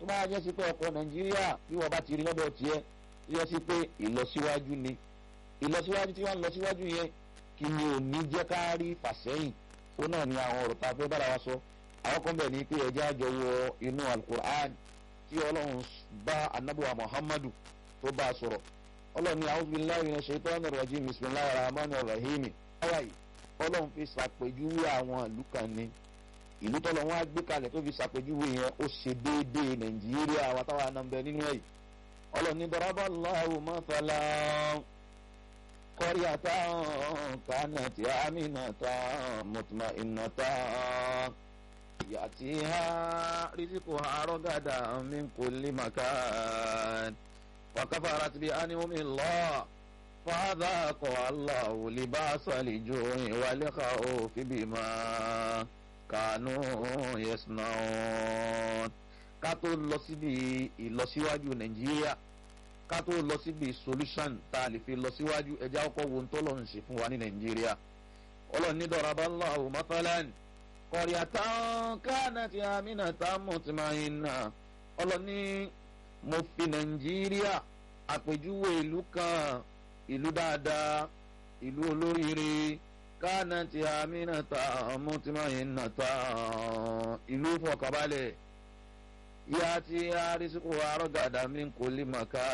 tó bá jẹ́ sí pé ọkọ̀ nàìjíríà bí wọ́n bá ti rí lọ́dọ̀ tiẹ̀ tó yẹ sí pé ìlọsíwájú ni ìlọsíwájú tí wọ́n ń lọ síwájú yẹn kí ni ò ní jẹ́ ká rí fàsẹ́yìn ó náà ní àwọn ọ̀rọ̀ tá a fẹ́ bára wa sọ àwọn kan bẹ̀ ní pé ẹja jọ wọ inú alukur'an tí ọlọ́run bá anabuwa muhammadu tó bá a sọ̀rọ̀ ọlọ́run ní a'udhu billahi minash shaitanir rajim bismillahir rahmanir rahim báyìí ọlọ́run fi ṣàpèjúwe àwọn ìlú kan ní ìlú tọ́lọ̀ wọn á gbé kalẹ̀ tó fi ṣàpèjúwe yẹn ó ṣe déédéé nàìjíríà wa táwa náà ń bẹ nínú ẹ̀ ọlọ́run ní daraballahu mathalan qaryatan kanat aminatan mutma'innatan ya'tiha rizquha ragadan min kulli makan wa kafarat bi an'ami Allah فذاق الله لباس الجوع والخوف بما كانوا يصنعون ká tó lọ síbi ìlọsíwájú nàìjíríà ká tó lọ síbi solution tá a lè fi lọ síwájú ẹjẹ ọkọ wo tó lọ ń ṣe fún wa ní nàìjíríà ọlọ́run ní daraballahu mathalan qaryatan kanat aminatan mutma'inna ọlọ́run ní mo fi nàìjíríà àpèjúwe ìlú kan ìlú dáadáa ìlú olóríire kánàtì àmínàtà mọ́tìmáyìnàtà ìlú fọkànbalẹ̀ yá tí arísíkò arọ́gàdà mi kò lè màkà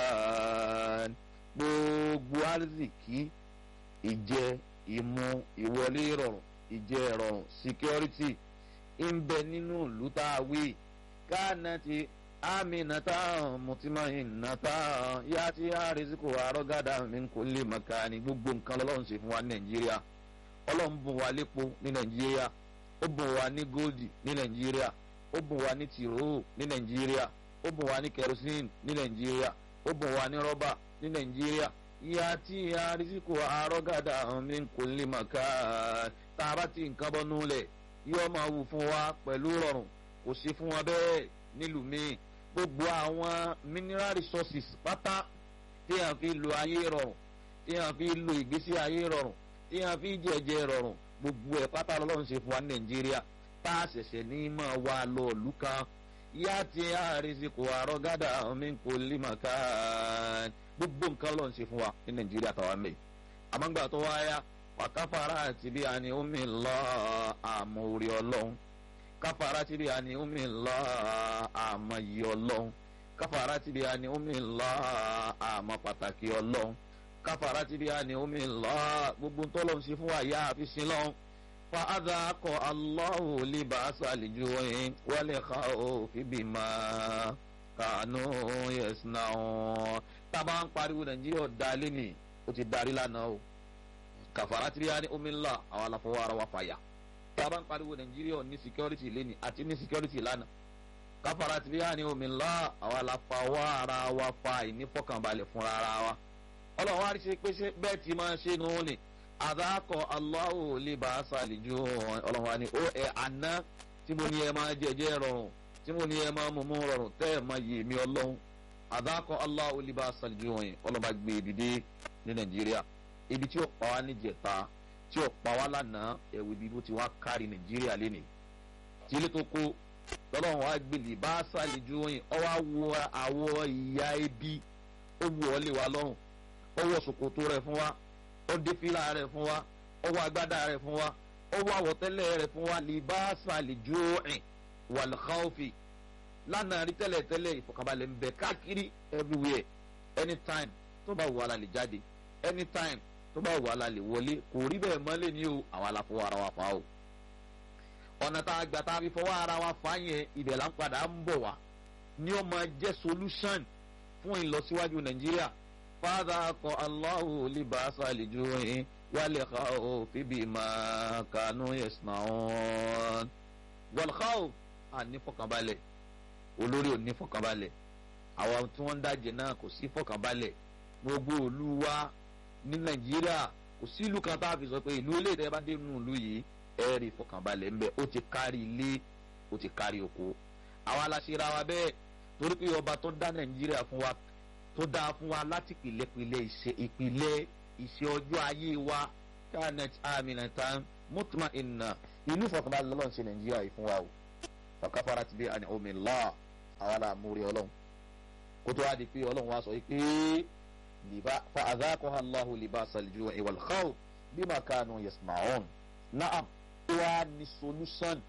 gbogbo arzikì ìjẹ ìmu ìwọlé ìrọ̀rùn ìjẹ ìrọ̀rùn security ń bẹ nínú ìlú tá a wí kánàtì aminata mutimahinata yati ariziko arọgada min kulli makani gbogbo nǹkan lọ́lọ́run ṣe fún wa ní nàìjíríà ọlọ́run bùn wa lépo ní nàìjíríà ó bùn wa ní góòdì ní nàìjíríà ó bùn wa ní tìró ní nàìjíríà ó bùn wa ní kerosene ní nàìjíríà ó bùn wa ní rọ́bà ní nàìjíríà yati ariziko arọgada min kulli makani tá a bá ti nǹkan bọ́ núlẹ̀ yóò máa wù fún wa pẹ̀lú rọrùn kò sí fún wa bẹ́ẹ̀ nílùú míì gbogbo àwọn mineral resources pátá tí a fi lo ayé rọrùn tí a fi lo ìgbésí ayé rọrùn tí a fi jẹjẹ rọrùn gbogbo ẹ̀ pátá lọ́lọ́run ṣe fún wa ní nàìjíríà tá a ṣẹ̀ṣẹ̀ ní máa wá lọ ìlú kan yá ti àrísìkò àrọ́gádà min kulli makan gbogbo nǹkan lọ́run ṣe fún wa ní nàìjíríà tàwa mẹ́ àmọ́gbà tó wáyà wàkàfàrà àti bí a ní omi lọ àmọ́ orí ọlọ́run kafara ti bi ani umi lọ àmọ́ yìí Ọlọ́run kafara ti bi ani umi lọ àmọ́ pàtàkì Ọlọ́run kafara ti bi ani umi lọ gbogbo ntọ́lọ́run ṣe fún wa yá àfi sin lọ́run fa adakọ Allahu libasa lijuin wal khawfi bima kanu yasnaun tábà ń pariwo Nàìjíríà ọ̀dàlẹ́ ni ó ti darí lánàá o kafara ti bi ani umi lọ àwọn àlàfọwọ́ ara wa fàyà tábà ń pariwo nàìjíríà ní security lẹ́ni àti ní security lánàá káfàrà tí bí wà ní omi ńlá àwa la fa wá ara wa fa ìnífọ̀kànbalẹ̀ fúnra ara wa ọlọ́run wá rí ṣe pé bẹ́ẹ̀ tí máa ṣe nù ní àdákọ̀ Allahu lè bá a ṣàlejò ọlọ́run wá ní ó ẹ̀ àná tí mo ní ẹ máa jẹjẹ rọrùn tí mo ní ẹ máa mú mú rọrùn tẹ́ ẹ máa yè mí ọlọ́run àdákọ̀ Allahu lè bá a ṣàlejò yẹn ọlọ́run bá gbé ibi dé ní nàìjíríà ibi tí ó pa wá níjẹta tí ó pa wá lánàá ẹ̀wù ibi bó ti wá kárí nàìjíríà lẹ́nìí tí ilé tó kó lọ́lọ́run wá gbèlè bá ṣàlejò yìí ọ wá wo àwọ̀ ìyá ebi ó wù ọ́ lé wa lọ́rùn ó wọ ṣòkòtò rẹ̀ fún wa ó dé fìlà rẹ̀ fún wa ó wọ agbádá rẹ̀ fún wa ó wọ àwọ̀tẹ́lẹ̀ rẹ̀ fún wa lè bá ṣàlejò yìí wal khawfi lánàá rí tẹ́lẹ̀ tẹ́lẹ̀ ìfọ̀kànbalẹ̀ ń bẹ káàkiri everywhere anytime tó bá wù wá la lè jáde anytime tó bá wà lálẹ́ wọlé kò rí bẹ́ẹ̀ mọ́lẹ̀ ní o àwa la fọwọ́ ara wa fa o ọ̀nà tá a gbà tá a fi fọwọ́ ara wa fa yẹn ibẹ̀ là ń padà ń bọ̀ wá ní ó máa jẹ́ solution fún ìlọsíwájú nàìjíríà fàdà kọ Allahu libasa lijuin wal khawfi bima kanu yasnaun wal khawf ànífọ̀kànbalẹ̀ olórí ò nífọ̀kànbalẹ̀ àwọn tí wọ́n ń dájẹ́ náà kò sí fọ̀kànbalẹ̀ gbogbo òlu wa ní nàìjíríà kò sí ìlú kan tá a fi sọ pé ìlú ilé ìtẹ́ bá dé nínú ìlú yìí ẹ rí ìfọkànbalẹ̀ ńbẹ ó ti kárí ilé ó ti kárí oko àwa la ṣe ra wa bẹ́ẹ̀ torí pé ọba tó dá nàìjíríà fún wa tó dá fún wa láti pìlẹ̀pìlẹ̀ ìṣe ìpìlẹ̀ ìṣe ọjọ́ ayé wa kanet aminatan mutma inna ìlú ìfọkànbalẹ̀ lọ́lọ́ ṣe nàìjíríà yìí fún wa o ọ̀káfàrà ti dé àní omi lọ́ọ̀ àwa là múre ọlọ́run kó tó wá di pé ọlọ́run wá sọ yìí pé liba fa adhaqaha Allahu libasa al-ju'i wal khawf bima kanu yasma'un naam ó wá ní solution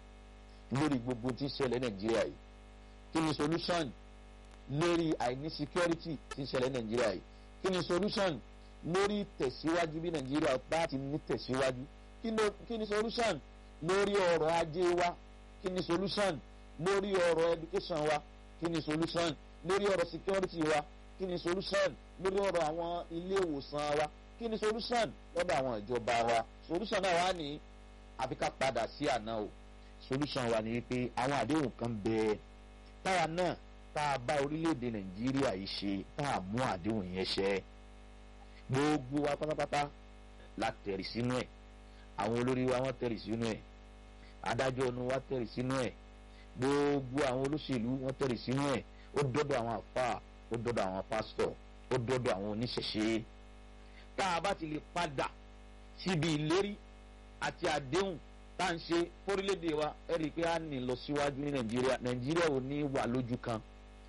lórí gbogbo tí ń ṣẹlẹ̀ nàìjíríà yìí kí ni solution lórí àìní security tí ń ṣẹlẹ̀ nàìjíríà yìí kí ni solution lórí tẹ̀síwájú bí nàìjíríà bá ti ní tẹ̀síwájú kí ni solution lórí ọrọ̀ ajé wa kí ni solution lórí ọrọ̀ education wa kí ni solution lórí ọrọ̀ security wa kí ni solution lórí ọrọ̀ àwọn ilé ìwòsàn wa kí ni solution lọ́dọ̀ àwọn ìjọba wa solution náà wà ní àfi ká padà sí àná o solution wa ni pé àwọn àdéhùn kan bẹ táwa náà tá a bá orílẹ̀-èdè nàìjíríà yìí ṣe tá a mú àdéhùn yẹn ṣẹ gbogbo wa pátápátá la tẹ̀rì sínú ẹ̀ àwọn olórí wa wọ́n tẹ̀rì sínú ẹ̀ adájọ́ ọ̀nù wa tẹ̀rì sínú ẹ̀ gbogbo àwọn olóṣèlú wọ́n tẹ̀rì sínú ẹ̀ ó dọ́dọ̀ àwọn àfáà ó dọ́dọ̀ àwọn pásítọ̀ ó dọ́dọ̀ àwọn oníṣẹ̀ṣe tá a bá ti lè padà síbi ìlérí àti àdéhùn tá à ń ṣe fórílẹ̀-èdè wa ẹ rí i pé a ní lọ síwájú ní nàìjíríà nàìjíríà ò ní wà lójú kan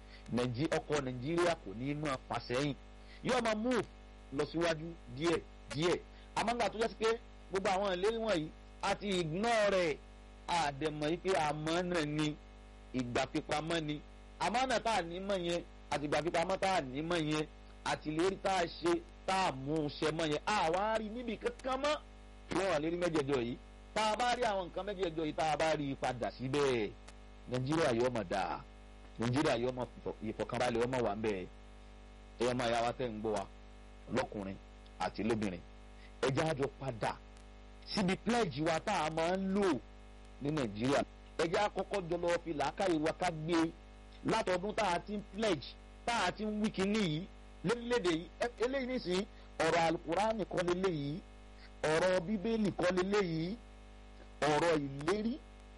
ọkọ̀ nàìjíríà kò ní máa fà sẹ́yìn yóò máa move lọ síwájú díẹ̀ díẹ̀ àmọ́ngà tó yẹ sí pé gbogbo àwọn ìlérí wọ̀nyí àti ignore rẹ̀ àdẹ̀mọ̀ yìí pé àmọ́ náà ni ìgbà pípamọ́ ni àmọ́ náà tá à ní mọ̀ yẹn àti ìgbà pípamọ́ tá à ní mọ̀ yẹn àti ìlérí tá a ṣe tá a mú un ṣe mọ́ yẹn àwa rí níbi kankan mọ́ lọ́wọ́ àlérí mẹ́jẹ̀jọ yìí tá a bá rí àwọn nǹkan mẹ́jẹ̀jọ yìí tá a bá rí i padà síbẹ̀ nàìjíríà yóò mọ̀ dáa nàìjíríà yóò mọ̀ ìfọ̀kànbalẹ̀ ọmọ wa ń bẹ̀ ẹ̀yọ́ máa yá wa tẹ̀ ń gbọ́ wa lọ́kùnrin àti lóbìnrin ẹjẹ́ àjọ padà síbi pledge wa tá a máa ń lò ní nàìjíríà ẹjẹ́ àkọ́kọ́ jọ lọ fi làákàyè wa ká gbé látọdún tá a ti ń pledge tá a ti ń wí kíní yìí lórílẹ̀‐èdè yìí eléyìí nísìnyí ọ̀rọ̀ alukurani kọ́ leléyìí ọ̀rọ̀ bíbélì kọ́ leléyìí ọ̀rọ̀ ìlérí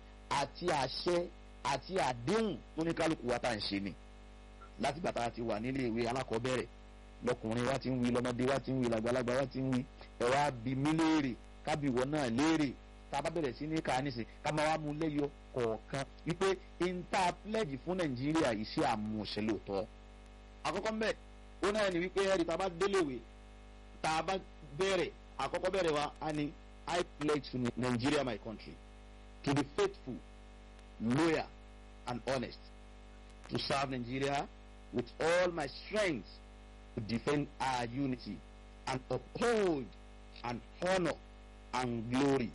àti àṣẹ àti àdéhùn tó ní kálukú wa tá à ń ṣe ni láti gbàtà ti wà nílé ìwé alákọ̀ọ́bẹ̀rẹ̀ lọkùnrin wa ti ń wí lọmọdé wa ti ń wí làgbàlagbà wa ti ń wí ẹ̀rọ abi mí léèrè kábíwọ̀ náà léèrè tá a bá bẹ̀rẹ̀ sí ní ká nísìn ká máa wá mú lẹ́yọ kọ̀ọ̀kan wípé inter pledge fún nàìjíríà yìí ṣe àmúṣe lóòótọ́ àkọ́kọ́ mbẹ́ ó náà ní wípé ẹ̀rí tá a bá déléwé tá a bá bẹ̀rẹ̀ àkọ́kọ́ bẹ̀rẹ̀ wa á ní I pledge to Nigeria my country to be faithful loyal and honest to serve Nigeria with all my strength to defend our unity and uphold and honor and glory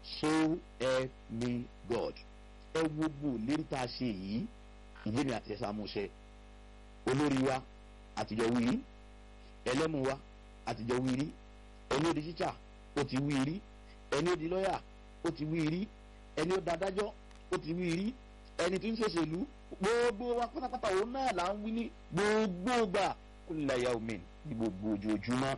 so help me God. ẹ wo gbogbo lérí tá a ṣe yìí ìyé mi àti ẹ̀sà àmúṣe olórí wa àtijọ́ wí rí ẹlẹ́mu wa àtijọ́ wí rí ẹni ó di tíṣà ó ti wí rí ẹni ó di lọ́yà ó ti wí rí ẹni ó da adájọ́ ó ti wí rí ẹni tí ń ṣòṣèlú gbogbo wa pátápátá òun náà là ń wí ní gbogbo gbà kulla yawmin ní gbogbo ojoojúmọ́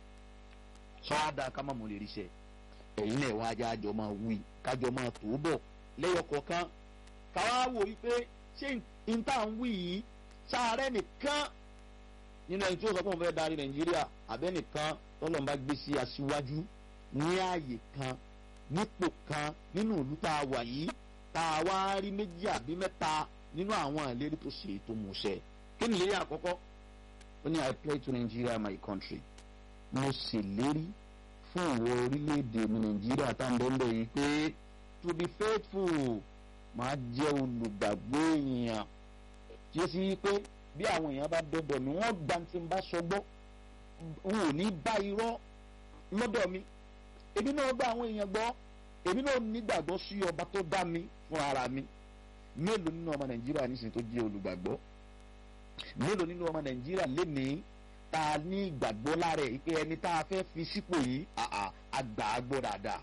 sọ́ádà ká má mú lè ríṣẹ́ ẹ̀yin náà wá ajá àjọ máa wí kájọ máa tó bọ̀ lẹ́yọ kọ̀ọ̀kan káwá wò wípé ṣé n tá ń wí yìí sáré nìkan nínú ẹni tí ó sọ pé òun fẹ́ darí nàìjíríà àbẹ́ nìkan tọ́lọ́n bá gbé sí aṣíwájú ní ààyè kan nípò kan nínú ìlú tá a wà yìí tá a wá rí méjì àbí mẹ́ta nínú àwọn ìlérí tó ṣe tó mú ṣẹ kí ni ìlérí àkọ́kọ́ ó ní I pledge to Nigeria my country mo ṣèlérí fún ìwọ orílẹ̀-èdè mi Nàìjíríà tá n bẹ́ẹ̀ yìí pé to be faithful máa jẹ́ olùgbàgbọ́ èèyàn tí ó sì pé bí àwọn èèyàn bá dọ́dọ̀ mi wọ́n gba tí n bá sọ gbọ́ n ò ní bá irọ́ lọ́dọ̀ mi èmi náà gba àwọn èèyàn gbọ́ èmi náà nígbàgbọ́ sí ọba tó dá mi fún ara mi mélòó nínú ọmọ Nàìjíríà nísìnyí tó jẹ́ olùgbàgbọ́ mélòó nínú ọmọ nàìjíríà lénìí tá a ní ìgbàgbọ́ lára ẹ̀ pé ẹni tá a fẹ́ fi sípò yìí àgbà gbọ́ dáadáa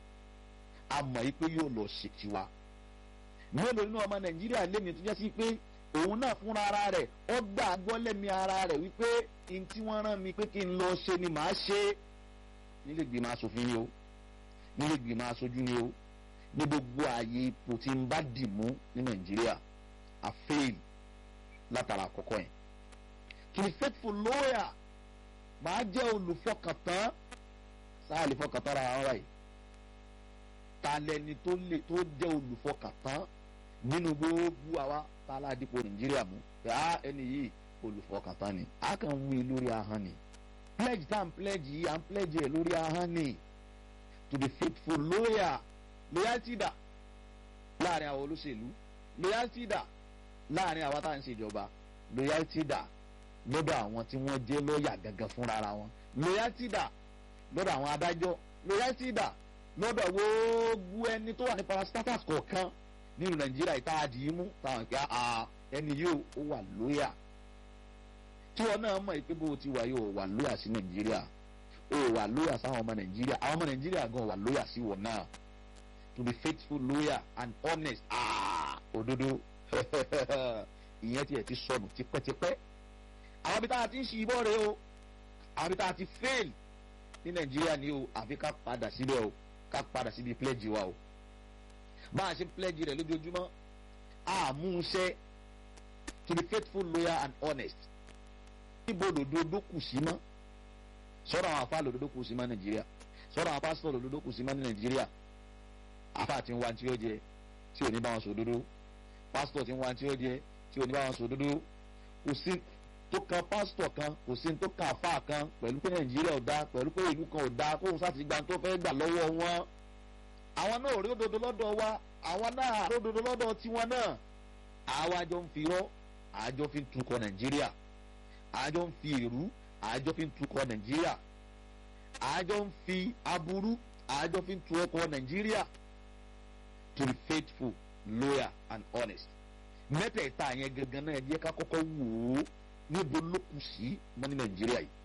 a mọ̀ yìí pé yóò lọ ṣe tiwa mélòó nínú ọmọ nàìjíríà lénìí tó jẹ́ sí pé òun náà fúnra ara rẹ̀ ó gbà gbọ́ lẹ́mi ara rẹ̀ wípé n tí wọ́n rán mi pé kí n lọ ṣe ni màá ṣe nílé gbìmọ̀ asòfin ni o nílé gbìmọ̀ aṣojú ni o ní gbogbo ààyè ipò tí n bá dì mú ní nàìjíríà a fail látara àkọ́kọ́ yẹn to be faithful lawyer màá jẹ́ olùfọkàntán sáà lè fọkàntán ra àwọn báyìí ta lẹni tó lè tó jẹ́ olùfọkàntán nínú gbogbo àwa tá a ládìpọ̀ nàìjíríà mú pé á ẹni yìí olùfọkàntán ni a kàn ń wí lórí ahọ́n ni pledge tá à ń pledge yìí à ń pledge ẹ̀ lórí ahọ́n ni to be faithful loyal loyalty dà láàrin àwọn olóṣèlú loyalty dà láàrin àwọn tá à ń ṣèjọba loyalty dà lọ́dọ̀ àwọn tí wọ́n jẹ́ lọ́ọ̀yà gangan fúnra wọn loyalty dà lọ́dọ̀ àwọn adájọ́ loyalty dà lọ́dọ̀ gbogbo ẹni tó wà ní parastatus kọ̀ọ̀kan nínú nàìjíríà ìta àdìyímú táwọn ìpè ẹni yóò ó wà lóyà tí wọn náà mọ̀ pé bó ti wà yóò wà lóyà sí nàìjíríà ó wà lóyà sáwọn ọmọ nàìjíríà àwọn ọmọ nàìjíríà gan wà lóyà sí wọn náà to be faithful loyal and honest òdodo ìyẹn tiẹ̀ ti sọnù tipẹ́tipẹ́ àwọn ibi tá a ti ń ṣe ibọ́ rẹ o àwọn ibi tá a ti fail ní nàìjíríà ni o àfi ká padà síbẹ̀ o ká padà síbi pledge wa o bá a ṣe pledge rẹ̀ lójoojúmọ́ àmúṣe to be faithful loyal and honest níbo lòdòdó kù sí mọ́ sọ́dọ̀ àwọn afá lòdòdó kù sí mọ́ nàìjíríà sọ́dọ̀ àwọn pásítọ̀ lòdòdó kù sí mọ́ ní nàìjíríà afá ti ń wá tí ó jẹ tí ò ní bá wọn sọ òdodo pásítọ̀ ti ń wá tí ó jẹ tí ò ní bá wọn sọ òdodo kò sí tó kan pásítọ̀ kan kò sí tó kan afá kan pẹ̀lú pé nàìjíríà ò dáa pẹ̀lú pé ìlú kan ò dáa kóhun sáà ti gba tó fẹ́ gbà lọ́wọ́ wọn àwọn náà rí òdodo lọ́dọ̀ wa àwọn náà rí òdodo lọ́dọ̀ tiwọn náà àwa jọ ń fi rọ́ àjọ fi ń tukọ̀ nàìjíríà àjọ ń fi èrú àjọ fi ń tukọ̀ nàìjíríà àjọ ń fi aburú àjọ fi ń tu ọkọ̀ nàìjíríà to be faithful loyal and honest mẹ́tẹ̀ẹ̀ta yẹn gangan náà yẹ ká kọ́kọ́ wò ó níbo ló kù sí mọ́ ní nàìjíríà yìí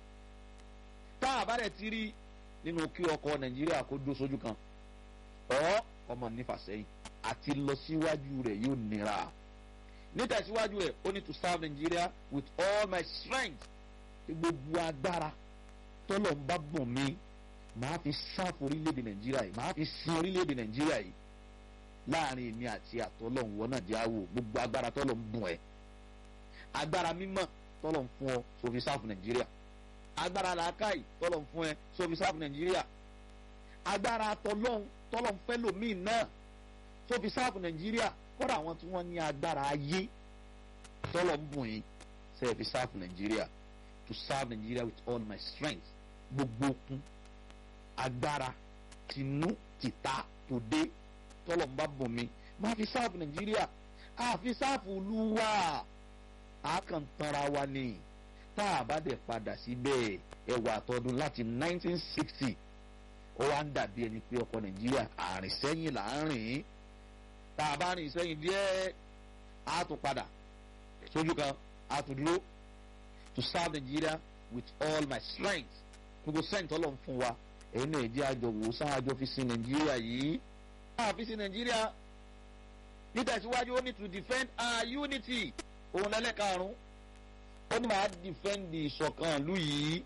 tá a bá rẹ̀ ti rí nínú kí ọkọ̀ nàìjíríà kó dó sójú kan ọ́ ọmọ nífàsẹ́yìn àti lọ síwájú rẹ̀ yóò nira nítẹ̀síwájú rẹ̀ ó ní to serve Nigeria with all my strength gbogbo agbára tọ́lọ̀ ń bá bùn mí màá fi sáfù orílẹ̀-èdè Nàìjíríà yìí màá fi sin orílẹ̀-èdè Nàìjíríà yìí láàrin èmi àti àtọ́lọ́hún wọ́n náà jẹ́ àwò gbogbo agbára tọ́lọ̀ ń bùn ẹ̀ agbára mímọ́ tọ́lọ̀ ń fún ọ sófi sáfù Nàìjíríà agbára làákàyè tọ́lọ̀ ń fún ẹ sófi sáfù Nàìjíríà agbára tọ́lọ́hún tọ́lọ̀ ń fẹ́ lòmíì náà sófi sáfù Nàìjíríà kọ́dà àwọn tí wọ́n ní agbára ayé tọ́lọ̀ ń bùn yín sẹ́ẹ̀ fi sáfù Nàìjíríà to serve Nigeria with all my strength gbogbo okun agbára tinú tìta tòde tọ́lọ̀ ń bá bùn mi máa fi sáfù Nàìjíríà àfi sáfù olúwa àkàntara wa ni tá a bá dẹ̀ padà síbẹ̀ ẹwà àtọ́dún láti 1960 ó wá ń dàbí ẹni pé ọkọ̀ Nàìjíríà àrìn sẹ́yìn là ń rìn tá a bá rìn sẹ́yìn díẹ̀ á tún padà sójú kan á tún dúró to serve Nigeria with all my strength gbogbo strength ọlọ́run fún wa èyí náà jẹ́ àjọ wò sáájọ fi sin Nàìjíríà yìí náà fi sin Nàìjíríà nítẹ̀síwájú ó ní to defend our unity òun lẹ́lẹ́karùn-ún ó ní máa defend ìṣọ̀kan ìlú yìí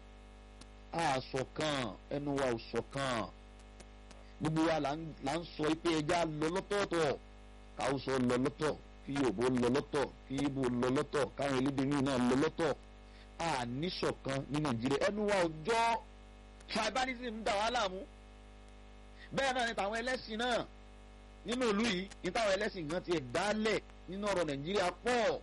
àṣọ̀kan ẹnu wa ò ṣọ̀kan gbogbo wa là ń sọ pé ẹja lọ lọ́tọ̀ọ̀tọ̀ káwùsọ lọ lọ́tọ̀ kí Yorùbá lọ lọ́tọ̀ kí Ìgbò lọ lọ́tọ̀ káwọn elédè míì náà lọ lọ́tọ̀ àníṣọ̀kan ní Nàìjíríà ẹnu wa ò jọ tribalism ń dà wá láàmú bẹ́ẹ̀ náà ni tàwọn ẹlẹ́sìn náà nínú ìlú yìí ní táwọn ẹlẹ́sìn gan ti ẹ̀ dálẹ̀ nínú ọ̀rọ̀ Nàìjíríà pọ̀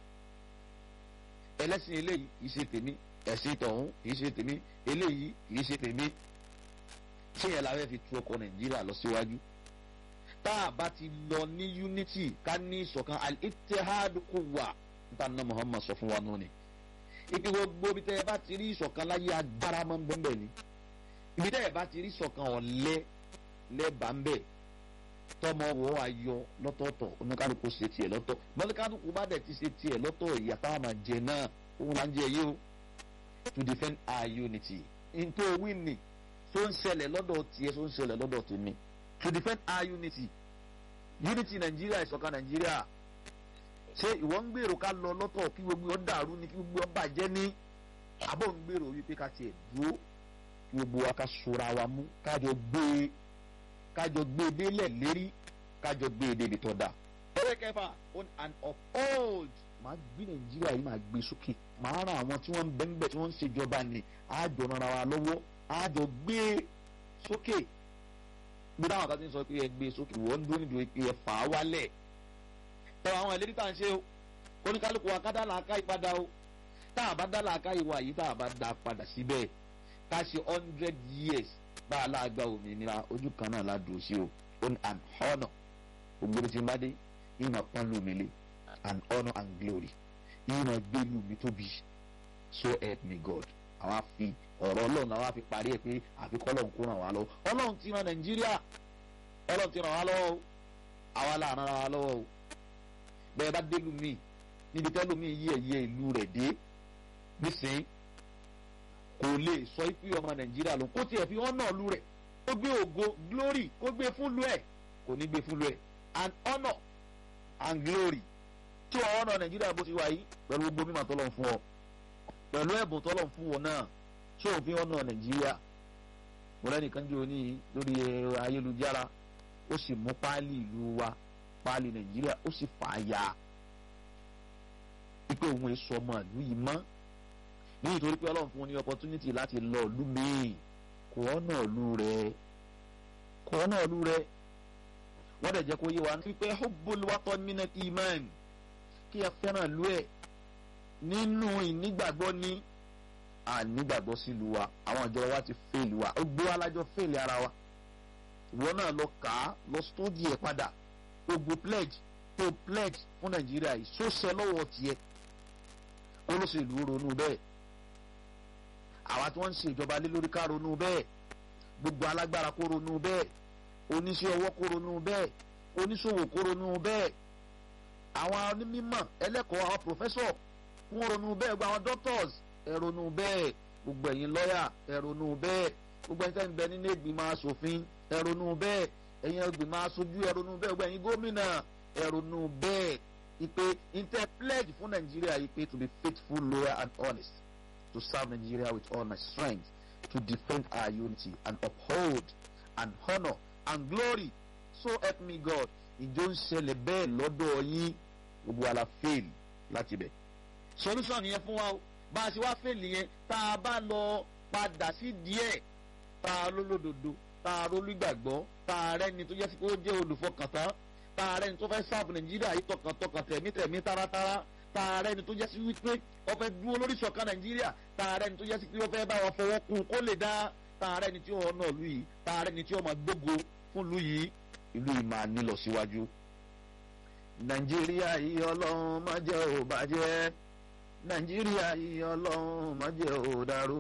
ẹlẹ́sìn eléyìí kì í ṣe tèmi ẹ̀sìn tọ̀hún kì í ṣe tèmi eléyìí kì í ṣe tèmi ṣé yẹn la fẹ́ fi tu ọkọ̀ Nàìjíríà lọ síwájú tá a bá ti lọ ní unity ká ní ìṣọ̀kan al-ittihad quwwa níta ná Muhammad sọ fún wa nù ni ibi gbogbo ibi tẹ́ ẹ bá ti rí ìṣọ̀kan láyé agbára máa ń bọ́ mbẹ́ ni ibi tẹ́ ẹ bá ti rí ìṣọ̀kan ọ̀lẹ́ lẹ́bàá ń bẹ̀ tọmọ wọ ayọ lọ́tọ̀ọ̀tọ̀ oníkálukú ṣe tiẹ̀ lọ́tọ̀ mọ́lẹ́kálukú bá dẹ̀ ti ṣe tiẹ̀ lọ́tọ̀ ìyá táwọn máa jẹ náà òun là ń jẹ yìí o to defend our unity ntọ́ wíìnì tó ń ṣẹlẹ̀ lọ́dọ̀ tiẹ̀ tó ń ṣẹlẹ̀ lọ́dọ̀ tèmi to defend our unity unity nàìjíríà ìṣọ̀kan nàìjíríà ṣé ìwọ ń gbèrò ká lọ lọ́tọ̀ kí gbogbo ọ dàrú ni kí gbogbo ọ bàjẹ́ ní àbọ̀ ń gbèrò wípé ká tiẹ̀ dúró kí gbogbo wa ká sora wa mú kájọ gbé kájọ gbé délẹ̀ lérí kájọ gbé débi tó dáa. ẹ̀rẹ́ kẹfà on and uphold máa gbé nàìjíríà yìí máa gbé sókè máa ran àwọn tí wọ́n ń bẹ́ńbẹ́ tí wọ́n ń ṣèjọba ní àjọ ràn wa lọ́wọ́ àjọ gbé sókè bí táwọn kan ti ń sọ pé ẹ gbé sókè wọ́n ń dúró nídìí pé ẹ fà á wálẹ̀ tọ́ àwọn ìlérí tá à ń ṣe o kóníkálukú wa ká dá làákà yìí padà o tá a bá dá làákà yìí wà yìí tá a bá dá padà síbẹ̀ ká ṣe hundred years bá a láàgbá òmìnira ojú kan náà la dùn sí o on an honour ògbóni tí n bá dé yìí máa pọ́n lù mí lé an honour and glory yìí máa gbé lù mí tóbi so help me God àwa fi ọ̀rọ̀ ọlọ́run àwa fi parí ẹ̀ pé àfikọ́ ọlọ́run kó ràn wá lọ́wọ́ ọlọ́run ti ràn nàìjíríà ọlọ́run ti ràn wá lọ́wọ́ o àwa là ràn wá lọ́wọ́ o bẹ́ẹ̀ bá dé lùmí níbi tẹ́lùmí yí ẹ̀yẹ ìlú rẹ̀ dé nísìnyí kò lè sọ pé ọmọ nàìjíríà ló kó tiẹ̀ fi honour lu rẹ̀ kó gbé ògo glory kó gbé fún lu ẹ̀ kò ní gbé fún lu ẹ̀ and honour and glory tí wọ́n honour nàìjíríà bó ti wà yìí pẹ̀lú gbogbo mímọ̀ tọ́lọ̀ fún ọ pẹ̀lú ẹ̀bùn tọ́lọ̀ fún wọn náà tí òun fi honour nàìjíríà mo lẹ́nìkan jẹ́ òní lórí ayélujára ó sì mú páálí ìlú wa páálí nàìjíríà ó sì fà á ya wípé òun èso ọmọ ìlú yìí mọ́ nítorí pé ọlọ́run fún un ní opportunity láti lọ ìlú míì kò ọ̀nà ìlú rẹ̀ kò ọ̀nà ìlú rẹ̀ wọ́n dẹ̀ jẹ́ kó yé wa wípé hubbul watan minal iman kí ẹ fẹ́ràn ìlú ẹ̀ nínú ìnígbàgbọ́ ní ànígbàgbọ́ sílùú wa àwọn ìjọba wa ti fèèlì wa ó gbé wa lájọ fèèlì ara wa ìwọ náà lọ kà á lọ stódì ẹ̀ padà gbogbo pledge tó pledge fún nàìjíríà yìí sóṣẹ lọ́wọ́ tiẹ̀ olóṣèlú ronú bẹ́ẹ̀ àwa tí wọ́n ń ṣe ìjọba lé lórí ká ronú bẹ́ẹ̀ gbogbo alágbára kó ronú bẹ́ẹ̀ oníṣẹ́ ọwọ́ kó ronú bẹ́ẹ̀ oníṣòwò kó ronú bẹ́ẹ̀ àwọn onímọ̀ ẹlẹ́kọ̀ọ́ àwọn professor kó ronú bẹ́ẹ̀ gbogbo àwọn doctors ẹ ronú bẹ́ẹ̀ gbogbo ẹ̀yin lọ́yà ẹ ronú bẹ́ẹ̀ gbogbo ẹ̀yin tẹ́ ń bẹ nínú ìgbìmọ̀ asòfin ẹ ronú bẹ́ẹ̀ ẹ̀yin ìgbìmọ̀ aṣojú ẹ ronú bẹ́ẹ̀ gbogbo ẹ̀yin gómìnà ẹ ronú bẹ́ẹ̀ ìpè inter pledge fún nàìjíríà yìí pé to be faithful loyal and honest to serve Nigeria with all my strength to defend our unity and uphold and honour and glory so help me God ìjọ ń ṣẹlẹ̀ bẹ́ẹ̀ lọ́dọ̀ yín gbogbo àlà fail láti bẹ̀. solution yẹn fún wa o bá a ṣe wá fail yẹn tá a bá lọ padà sí díẹ̀ tá a lólódodo tá a rólúgbàgbọ́ tá a rẹ́ni tó jẹ́ sí pé ó jẹ́ olùfọkàntán tá a rẹ́ni tó fẹ́ sáàbù Nàìjíríà yìí tọkàntọkàn tẹ̀mítẹ̀mí táratára tààrẹ ni tó jẹ́ sí wípé wọ́n fẹ́ dúró lórí ìṣọ̀kan nàìjíríà tààrẹ ni tó jẹ́ sí pé wọ́n fẹ́ bá wọn fọwọ́ kún kó lè dá tààrẹ ni tí ó náà lù yìí tààrẹ ni tí ó máa gbógo fún lù yìí ìlú yìí máa nílọ síwájú. nàìjíríà yìí ọlọ́run má jẹ́ ò bàjẹ́ nàìjíríà yìí ọlọ́run má jẹ́ ò dàrú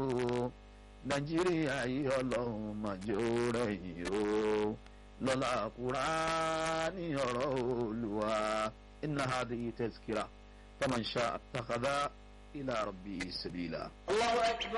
nàìjíríà yìí ọlọ́run má jẹ́ ò rẹ̀yìn o lọ́la Kùránì ọ̀rọ̀ Olúwa inna hadhihi tazkira. فمن شاء اتخذ إلى ربه سبيلا الله أكبر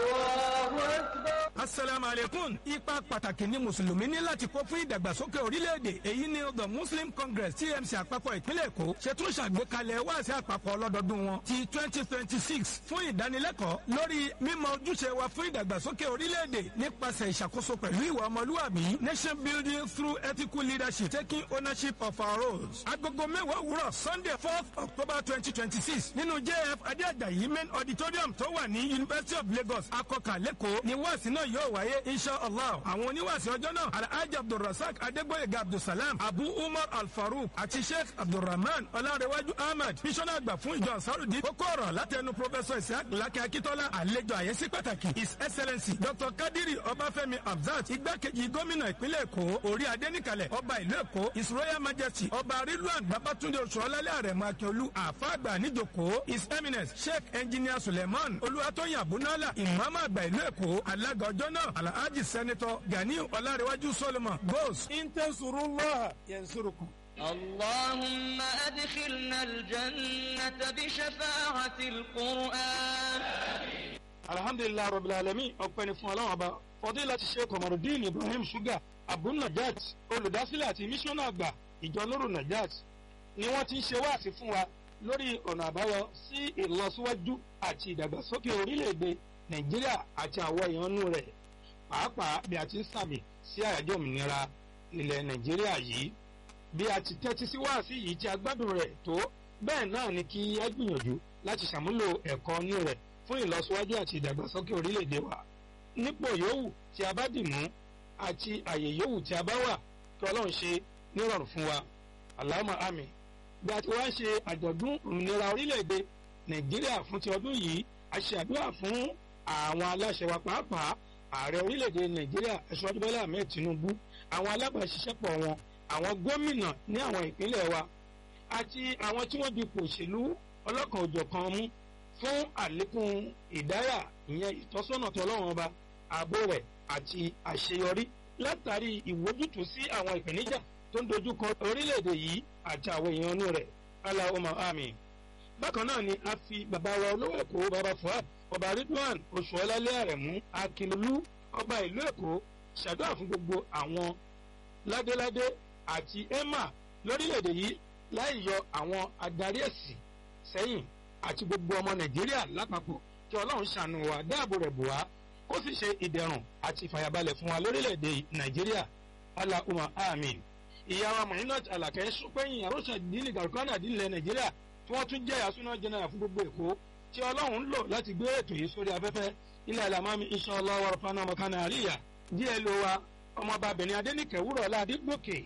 الله أكبر asalaamu aleykum ipa pàtàkì ni mùsùlùmí ní láti kó fún ìdàgbàsókè orílẹ̀-èdè èyí ni the muslim congress tmc àpapọ̀ ìpínlẹ̀ èkó ṣètò ṣàgbékalẹ̀ wáàsí àpapọ̀ ọlọ́dọọdún wọn ti twenty twenty six fún ìdánilẹ́kọ̀ọ́ lórí mímọ ojúṣe wa fún ìdàgbàsókè orílẹ̀-èdè nípasẹ̀ ìṣàkóso pẹ̀lú ìwà ọmọlúwàbí nation building through ethical leadership taking ownership of our roles. agogo mẹ́wàá òwúrọ̀ sunday fourth october twenty twenty six nínú jf adéàjàyí main auditorium tó wà ní university of lagos akọkà lẹ́kọ̀ọ́ ni wáàsí náà yóò wáyé insha allah àwọn oníwàásí ọjọ́ náà alhaji abdulrasaq adégbòyega abdulsalam abu umar alfaruq àti sheikh abdulrahman ọlárẹwájú ahmed bísọ́nà àgbà fún ìjọ ansarudi kókó ọ̀rọ̀ látẹnu professor isaac lakẹ́ akitola àlejò àyẹ́sí pàtàkì his excellency dr kadiri ọbáfẹ́mi abzat igbákejì gómìnà ìpínlẹ̀ èkó orí adéníkàlẹ̀ ọba ìlú èkó his royal majesty ọba rilwan babatunde oṣuọlálẹ àrẹ̀mọ akíọlù àfàgbà níjòkó his eminence sheikh engineer suleiman olúwatóyìn abunala ìmọ̀ọ́mọ́ àgbà ìlú èkó alága ọjọ́ náà alhaji sẹ́nitọ́ ganiu ọlárẹ̀wájú solomon goes intansurullah yansurukum. اللهم أدخلنا الجنة بشفاعة القرآن alhamdulilayi rabil alamin ọpẹ́ ni fún Ọlọ́run ọba fọdílà ti ṣe kọmọrùdín ibrahim suga abu najat olùdásílẹ̀ àti mísọ́nà àgbà ìjọ lóru najat ni wọ́n ti ń ṣe wáàsí fún wa lórí ọ̀nà àbáyọ sí ìlọsíwájú àti ìdàgbàsókè orílẹ̀-èdè nàìjíríà àti àwọn ìyọnú rẹ̀ pàápàá bí a ti ń sàmì sí àyájọ́ òmìnira ilẹ̀ nàìjíríà yìí bí a ti tẹ́tí sí wáàsí yìí tí a gbádùn rẹ̀ tó bẹ́ẹ̀ náà ni kí ẹ gbìyànjú láti ṣàmúlò ẹ̀kọ́ inú rẹ̀ fún ìlọsíwájú àti ìdàgbàsókè orílẹ̀-èdè wa nípò yòówù tí a bá dì mú àti àyè yòówù tí a bá wà kí ọlọ́run ṣe nírọ̀rùn fún wa Allahumma àmín bí a ti wá ṣe àjọ̀dún òmìnira orílẹ̀-èdè nàìjíríà fún ti ọdún yìí a ṣe àdúrà fún àwọn aláṣẹ wa pàápàá ààrẹ orílẹ̀-èdè nàìjíríà aṣọ́jú bọ́lá ahmed tinubu àwọn alábàáṣiṣẹ́pọ̀ wọn àwọn gómìnà ní àwọn ìpínlẹ̀ wa àti àwọn tí wọ́n dipò òṣèlú ọlọ́kan òjọ̀kan mú fún àlékún ìdáyà ìyẹn ìtọ́sọ́nà tó ọlọ́run ọba ààbò rẹ̀ àti àṣeyọrí látàrí ìwójútùú sí àwọn ìpèníjà tó ń dojúkọ orílẹ̀-èdè yìí àti àwọn èèyàn inú rẹ̀ aláwọ̀mọ̀ àmì. bákan náà ni a fi bàbá wa olówó èkó bàbá fuad ọba ridwan oṣuọlálẹ àrẹ̀mú akínlú ọba ìlú èkó ṣàdúrà fún gbogbo àwọn ládéládé àti emma lórílẹ̀-èdè yìí láì yọ àwọn adarí ẹ̀sìn sẹ́yìn àti gbogbo ọmọ nàìjíríà lápapọ̀ kí ọlọ́run ṣàánú wa dáàbò rẹ̀ bò wá kó sì ṣe ìdẹ̀rùn àti ìfàyàbalẹ̀ fún wa lórílẹ̀‐èdè nàìjíríà aláhùmá àmín ìyá wa mọ̀nínà àlàkẹ́ sọpẹ́yìn àròsọ ìdílé gàrúkọ́nà ìdílé nàìjíríà tí wọ́n tún jẹ́ àsúná jẹ́nẹ́rà fún gbogbo èkó tí ọlọ́run ń lò láti gbé ètò yìí sórí afẹ́fẹ́ ilẹ̀ alamami inshallah warafana makana àríyá díẹ̀ ló wa ọmọbabìnrin adẹ́nìkẹ́ wúrọ̀ ládìgbòkè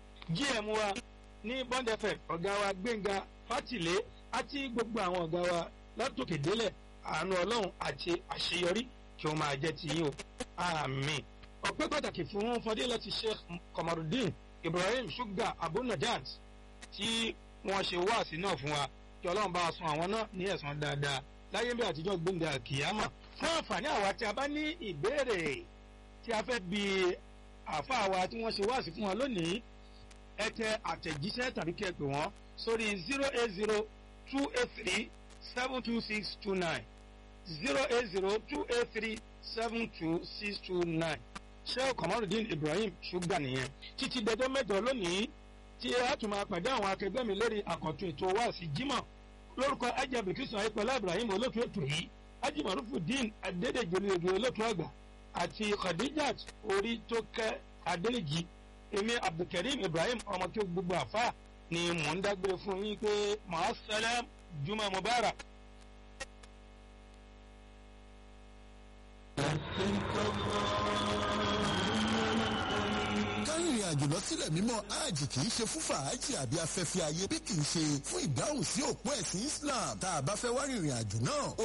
gm wa ní bond fm ọ̀gá wa gbẹ̀ngà fátìlé àti gbogbo àwọn ọ̀gá wa látòkè délẹ̀ àánú ọlọ́run àti àṣeyọrí kí ó máa jẹ́ ti yín o àmín ọpẹ́ pàtàkì fún fọdílẹ̀ ti sheikh kamarudin ibrahim suga abunajat tí wọ́n ṣe wáàsí náà fún wa kí ọlọ́run bá a san àwọn náà ní ẹ̀san dáadáa láyé bí àtijọ́ gbẹ̀ngà kìyàmà fún àǹfààní àwa tí a bá ní ìbéèrè tí a fẹ́ bi àáfàá wa tí wọ́n ṣe wáàsí fún wa lónìí ẹ tẹ àtẹ̀jíṣẹ́ tàbí kí ẹ pè wọ́n sórí zero eight zero two eight three seven two six two nine zero eight zero two eight three seven two six two nine sheikh kamarudin ibrahim ṣùgbà nìyẹn títí dẹjọ́ mẹ́jọ lónìí tí a tún máa pàdé àwọn akẹgbẹ́ mi lórí àkọ́tún ètò wáàsí jímọ̀ lórúkọ ajabi kristian ayípẹ́lá ibrahim olótú ètò yìí ajimarufu din adédèjìlélẹ́gẹ́ olótú àgbà àti khadijat orí tó kẹ́ adélèjì èmi abdulkareem ibrahim ọmọ kí gbogbo àfa ni mò ń dágbére fún yín pé màá sẹlẹ̀ juma mubarak. kárìnrìn àjò lọ sílẹ̀ mímọ́ hajj kì í ṣe fún fàájì àbí afẹ́fẹ́ ayé bí kì í ṣe fún ìdáhùn sí òpó ẹ̀sìn islam tá a bá fẹ́ wá rìnrìn àjò náà ó